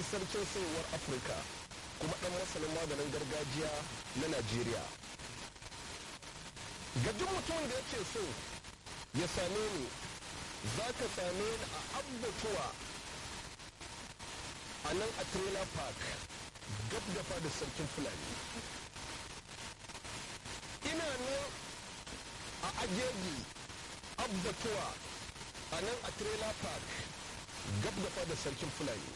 sarkin sayowar afirka kuma ɗan masanin maganin gargajiya na najeriya ga duk mutumin da yake so ya same ni za ka same ni a abbatuwa a nan a trailer park gab da fada sarkin fulani ina nan a ajeji abbatuwa a nan a trailer park gab da fada sarkin fulani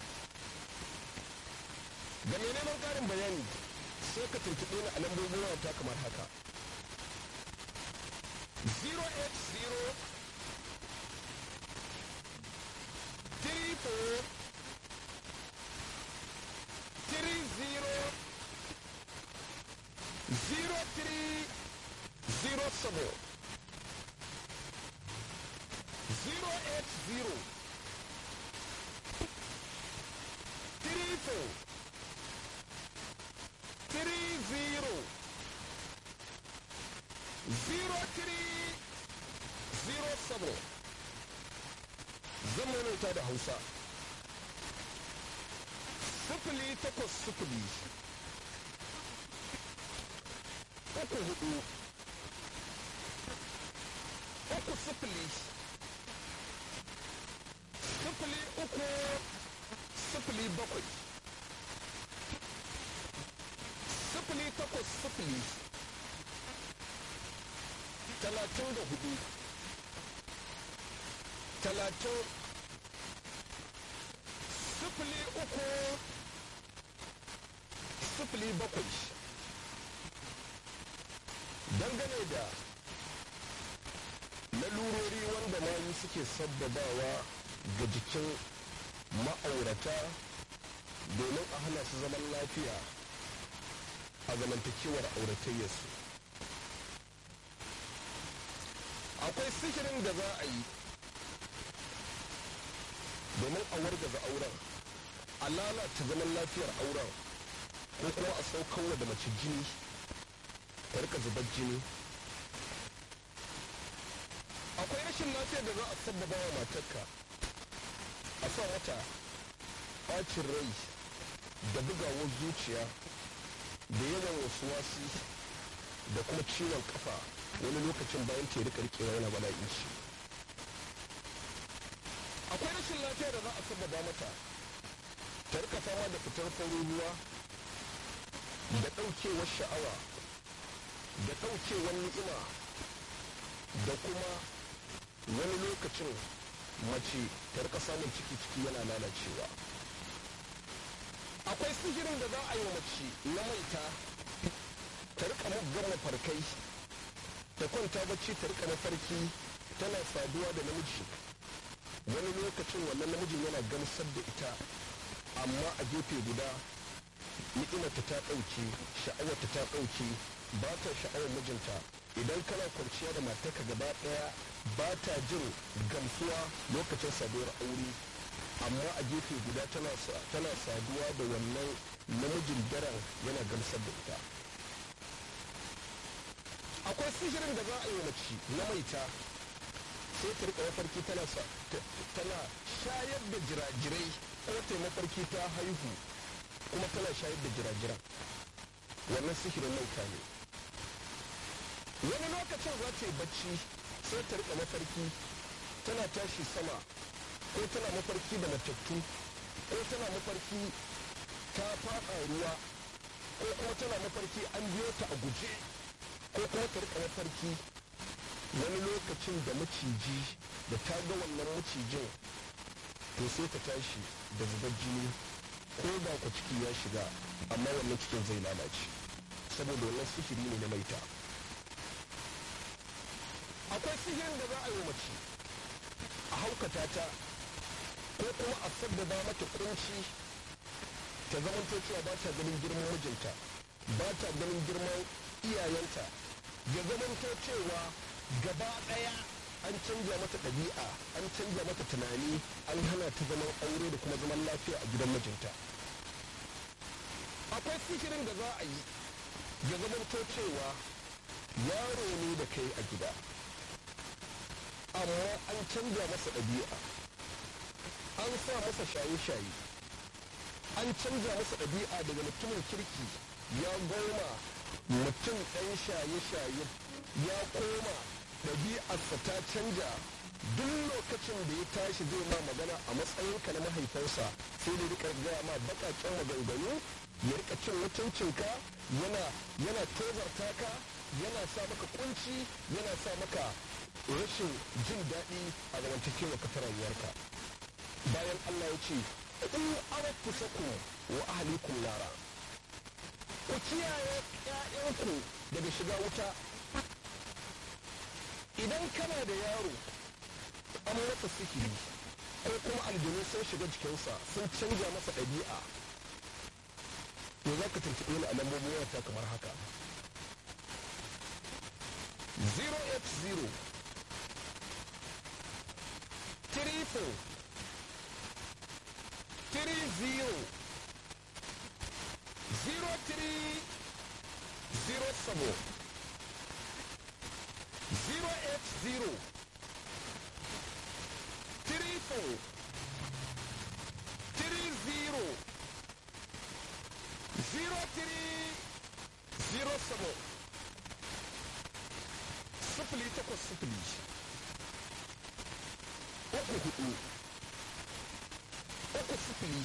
ga mai neman karin bayani sai ka tuntuɓe ni a lambobin wata kamar haka 080 34 0307 080 34 30 0307 zan maimaita da hausa sifili takwas sifili uku hudu uku sifili sifili uku sifili bakwai sifili takwas sifili talatin da hudu talatin sifili uku sifili bakwai dangane da lalurori wanda mayu suke sabbabawa ga jikin ma'aurata domin a hana su zaman lafiya a zamantakewar auratayyarsu akwai sihirin da za a yi domin a wargaza auren a lalata zaman lafiyar auren ko kuma a saukarwa da mace jini ta rika zubar jini akwai rashin lafiyar da za a sabbaba wa matarka a sa mata ɓacin rai da bugawar zuciya da yawan wasu wasi da kuma ciwon kafa wani lokacin bayan ta rika rikewa yana bala'i shi akwai rashin lafiya da za a sabbaba mata ta rika fama da fitar farin ruwa da ɗaukewar sha'awa da ɗaukewar ni'ima da kuma wani lokacin mace ta rika samun ciki ciki yana lalacewa akwai sihirin da za a yi mace na maita ta rika muggan mafarkai ta kwanta bacci ta rika mafarki tana saduwa da namiji wani lokacin wannan namijin yana gamsar da ita amma a gefe guda ni'imarta ta ɗauke sha'awarta ta ɗauke ba ta sha'awar mijinta idan kana kwanciya da matarka gaba ɗaya ba ta jin gamsuwa lokacin saduwar aure amma a gefe guda tana saduwa da wannan namijin daren yana gamsar da ita akwai sihirin da za a yi mace na maita sai ta rika mafarki tana tana shayar da jirajirai ko ta mafarki ta haihu kuma tana shayar da jirajiran wannan sihirin maita ne wani lokacin za ta yi bacci sai ta rika mafarki tana tashi sama ko tana mafarki da matattu ko tana mafarki ta faɗa ruwa ko kuma tana mafarki an biyo ta a guje ko kuma ta rika mafarki wani lokacin da maciji da ta ga wannan macijin to sai ta tashi da zubar jini ko da ku ciki ya shiga amma wannan cikin zai lalace saboda wannan sihiri ne na maita akwai sihirin da za a yi mace a haukata ta ko kuma a sabbaba mata kunci ta zamanto cewa ba ta ganin girman mijinta ba ta ganin girman iyayenta ya zamanto cewa gaba ɗaya an canja mata ɗabi'a an canja mata tunani an hana ta zaman aure da kuma zaman lafiya a gidan mijinta akwai sihirin da za a yi ya zamanto cewa yaro ne da kai a gida amma an canja masa ɗabi'a an sa masa shaye-shaye an canja masa ɗabi'a daga mutumin kirki ya goma mutum ɗan shaye-shaye ya koma ɗabi'arsa ta canja duk lokacin da ya tashi zai ma magana a matsayinka na mahaifinsa sai da rika gaya ma baƙaƙen maganganu ya rika cin mutuncinka yana yana tozarta ka yana sa maka kunci yana sa maka rashin jin daɗi a zamantakewa ka ta rayuwarka bayan Allah ya ce in arafusakum wa ahlikum nara ku kiyaye ƴaƴanku daga shiga wuta idan kana da yaro an masa sihiri ko kuma aljanu sun shiga jikinsa sun canja masa ɗabi'a to za ka tuntuɓe ni a lambobin wayarta kamar haka 080 triple three zero zero three zero seven zero eight zero three four three zero zero three zero seven sifili takwas sifili uku hudu uku sifili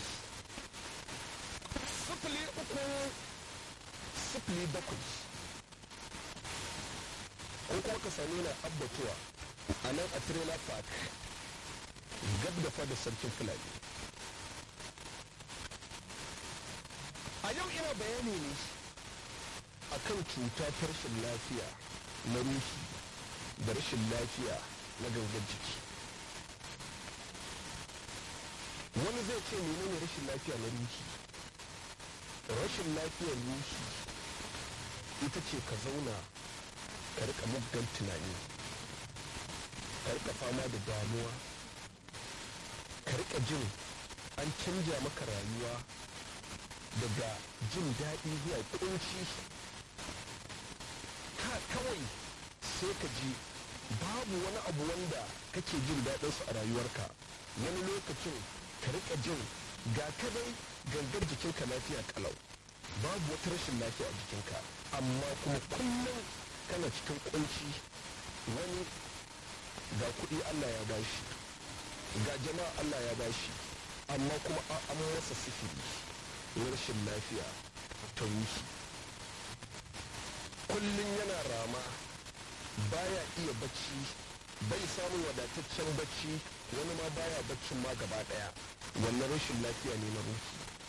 sifili uku sifili bakwai ko kuma ka same na abbatuwa a nan a trailer park gab da fada sarkin fulani a yau ina bayani ne akan cuta ta rashin lafiya na ruhi da rashin lafiya na gangan jiki wani zai ce menene rashin lafiya na ruhi rashin lafiyar ruhi ita ce ka zauna ka rika muggan tunani ka rika fama da damuwa ka rika jin an canja maka rayuwa daga jin daɗi zuwa kunci ka kawai sai ka ji babu wani abu wanda kake jin daɗinsu a rayuwarka wani lokacin ka rika jin ga kadai gangar jikinka lafiya kalau babu wata rashin lafiya a jikinka amma kuma kullum kana cikin kunci wani ga kuɗi allah ya bashi ga jama'a allah ya bashi amma kuma an masa sifiri rashin lafiya ta ruhi kullum yana rama baya iya bacci bai samun wadataccen bacci wani ma baya baccin ma gaba daya wannan rashin lafiya ne na ruhi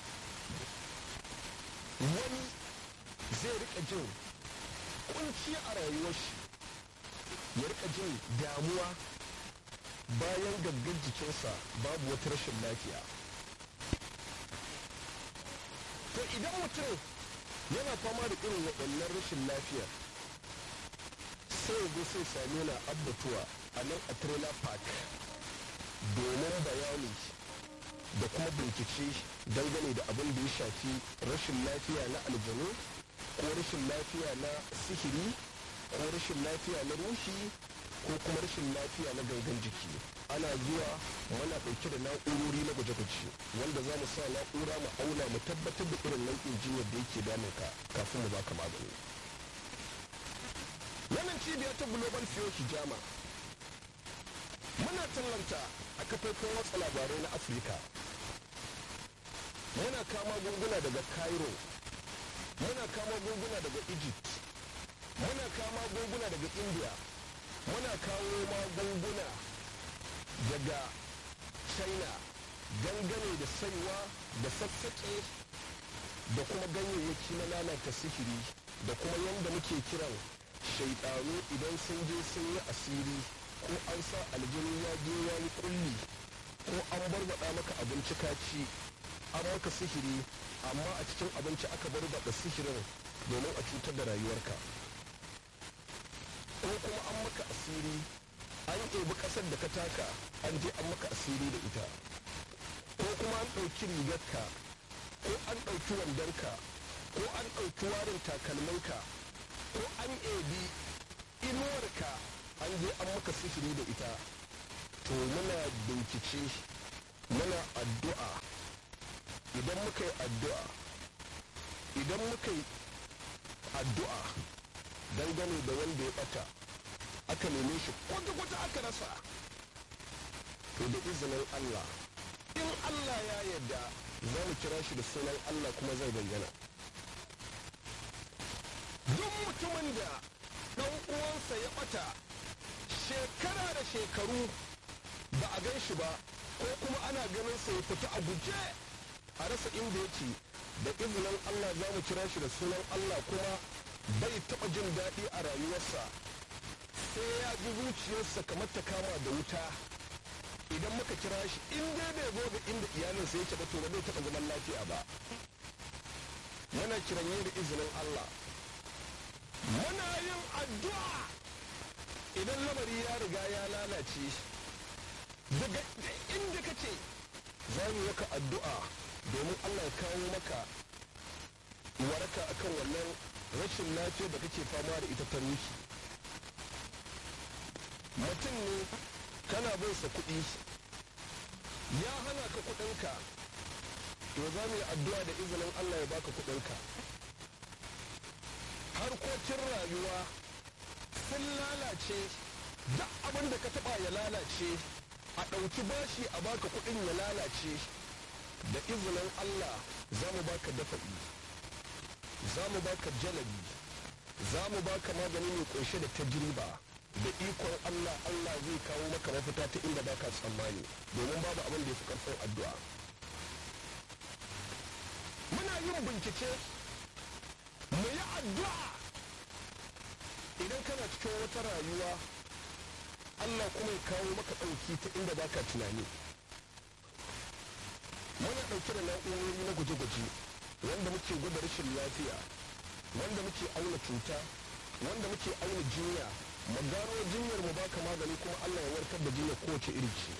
wani zai rika jin kunci a rayuwar shi ya rika jin damuwa bayan gaggar jikinsa babu wata rashin lafiya to idan mutum yana fama da irin waɗannan rashin lafiyar sai ya sai same na abbatuwa a nan a trailer park domin bayani da kuma bincike dangane da abin da ya shafi rashin lafiya na aljanu ko rashin lafiya na sihiri ko rashin lafiya na ruhi ko kuma rashin lafiya na gangan jiki ana zuwa mana ɗauke da na'urori na gwaje-gwaje wanda za mu sa na'ura mu auna mu tabbatar da irin nau'in jinyar da yake damun ka kafin mu baka magani wannan cibiya ta global fiyo hijama muna tallanta a kafafen watsa labarai na afirka muna kama gunguna daga cairo muna kama gunguna daga egypt muna kama gunguna daga india muna kawo magunguna daga china dangane da saiwa da sassaƙe da kuma ganyayyaki na lalata sihiri da kuma yadda muke kiran shaidanu idan sun je sun yi asiri ko an sa aljini ya je ya yi kulli ko an barbaɗa maka abinci kaci an maka sihiri amma a cikin abinci aka barbaɗa sihirin domin a cutar da rayuwarka ko kuma an maka asiri an ɗebi ƙasar da ka taka an je an maka asiri da ita ko kuma an ɗauki rigarka ko an ɗauki wandonka ko an ɗauki warin takalminka ko an ɗebi inuwarka an je an maka sihiri da ita to muna bincike muna addu'a idan muka yi addu'a idan muka yi addu'a dangane da wanda ya bata aka neme shi kwata-kwata aka rasa to da izinin Allah in Allah ya yarda za mu kira shi da sunan Allah kuma zai bayyana duk mutumin da ɗan uwansa ya ɓata shekara da shekaru ba a gan shi ba ko kuma ana ganin sa ya fita a guje a rasa inda yake da izinin Allah za mu kira shi da sunan Allah kuma bai taɓa jin daɗi a rayuwarsa sai ya ji zuciyarsa kamar ta kama da wuta idan muka kira shi in dai bai zo da inda iyalinsa yake ba to ba zai taɓa zaman lafiya ba yana kiran da izinin Allah muna yin addu'a idan lamari ya riga ya lalace daga inda kace za mu maka addu'a domin Allah ya kawo maka waraka akan wannan rashin lafiya da kake fama da ita ta ruhi mutum ne kana bin sa kuɗi ya hana ka kuɗinka to za mu yi addu'a da izinin Allah ya baka kuɗinka harkokin rayuwa sun lalace duk abin da ka taɓa ya lalace a ɗauki bashi a baka kuɗin ya lalace da izinin Allah za mu baka dafa'i za mu baka jalabi za mu baka magani mai ƙunshe da tajriba da ikon Allah Allah zai kawo maka mafita ta inda baka tsammani domin babu abin da ya fi ƙarfin addu'a muna yin bincike mu yi addu'a idan kana cikin wata rayuwa Allah kuma ya kawo maka ɗauki ta inda baka tunani muna ɗauke da na'urori na gwaje-gwaje wanda muke gwada rashin lafiya wanda muke auna cuta wanda muke auna jinya mu gano jinyar mu baka magani kuma Allah ya warkar da jinyar kowace iri ce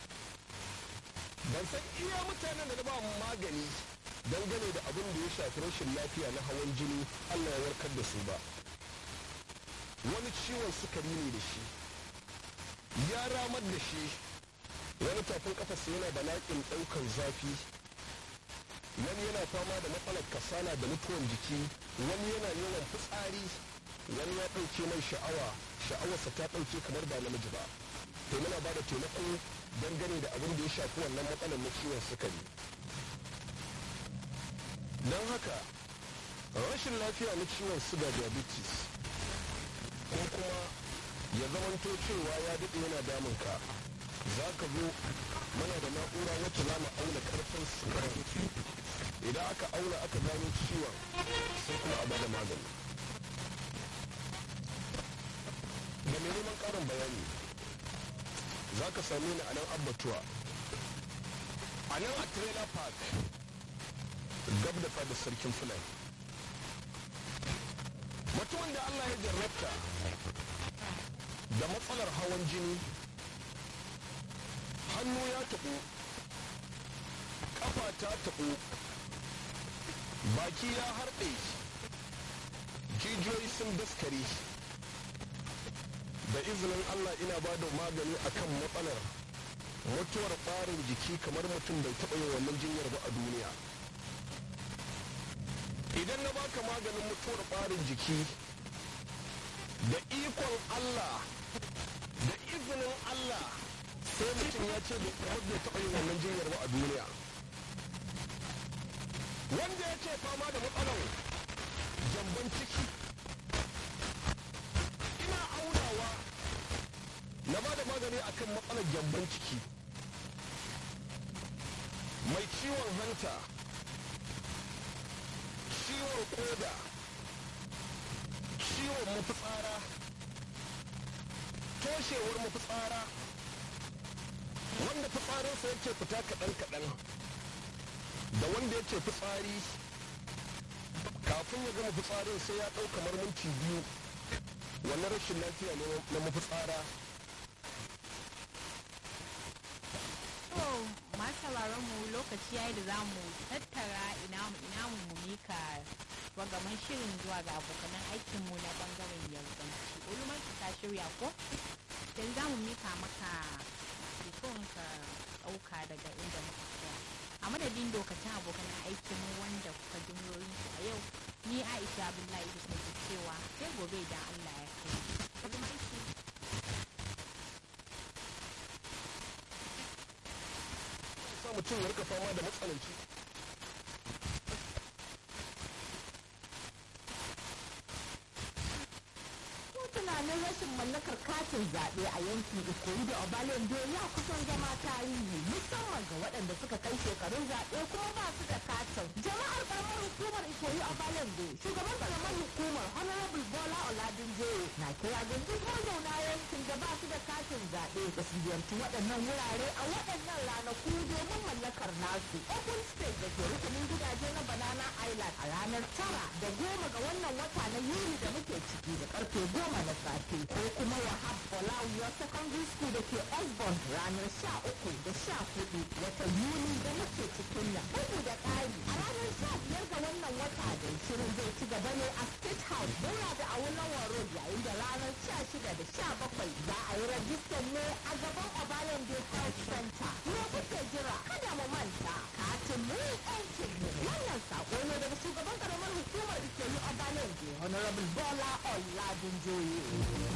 ban san iya mutanen da na ba magani dangane da abin da ya shafi rashin lafiya na hawan jini Allah ya warkar da su ba wani ciwon sukari ne da shi ya ramar da shi wani tafin kafarsa yana da laƙin ɗaukar zafi wani yana fama da matsalar kasala da mutuwan jiki wani yana yawan fitsari wani ya ɗauke mai sha'awa sha'awarsa ta ɗauke kamar ba namiji ba to muna ba da taimako dangane da abin da ya shafi wannan matsalar na ciwon sukari don haka rashin lafiya na ciwon suga diabetes ko kuma ya zamanto cewa ya daɗe yana damunka za ka zo mana da na'ura wacce za mu auna karfin sukarin idan aka auna aka gano ciwon sai kuma a bada magani da mai neman ƙarin bayani za ka same ni a nan abbatuwa a nan a trailer park gab da fadar sarkin fulani mutumin da allah ya jarrabta da matsalar hawan jini hannu ya taɓo ƙafa ta taɓo baki ya harɗe jijiyoyi sun daskare da izinin allah ina ba da magani akan matsalar mutuwar ɓarin jiki kamar mutum bai taɓa yin wannan jinyar ba a duniya idan na baka maganin mutuwar ɓarin jiki da ikon allah da izinin allah sai mutum ya ce bai taɓa yin wannan jinyar ba a duniya wanda ya ce fama da matsalar jamban ciki ina aunawa na ba da magani akan matsalar jamban ciki mai ciwon hanta ciwon koda ciwon mafitsara toshewar mafitsara wanda fitsarinsa yake fita kaɗan-kaɗan da wanda yake fitsari kafin ya gama fitsarin sai ya ɗau kamar minti biyu wannan rashin lafiya ne na mafitsara sauraron mu lokaci yayi da zamu tattara ina mu ina mu mu mika ragaman shirin zuwa ga abokanan aikin mu na bangaren yarbanci ulumar ta shirya ko dan zamu mika maka telefon ka dauka daga inda muka tsaya a madadin madadin dokacin abokan aikin mu wanda kuka ji su a yau ni aisha abdullahi idris ne ke cewa sai gobe idan allah ya kai ulumaki sa mutum ya rika fama da matsananci tunanin rashin mallakar katin zaɓe a yankin ikoyi da obalende ya kusan zama tarihi musamman ga waɗanda suka kai shekarun zaɓe kuma ba su da katin jama'ar ƙaramar hukumar ikoyi obalende shugaban ƙaramar hukumar honorable bola oladunje na kira ga duk mazauna yankin da ba su da katin zaɓe da su ziyarci waɗannan wurare a waɗannan ranaku domin mallakar nasu open state da ke rukunin gidaje na banana island a ranar tara da goma ga wannan wata na yuli da muke ciki da karfe goma na safe ko kuma wahab olawiyo secondary school da ke osborn ranar sha uku da sha hudu watan yuli da muke cikin nan bugu da ƙari a ranar sha biyar ga wannan wata da shirin zai ci gaba ne a state house daura da awulawa road yayin da ranar sha shida da sha bakwai za a yi rajistar ne a gaban obalende health center me kuke jira kada mu manta katin mu aikin mu wannan sako ne daga shugaban karamar hukumar da ke yi obalende honorable bola oladunjoye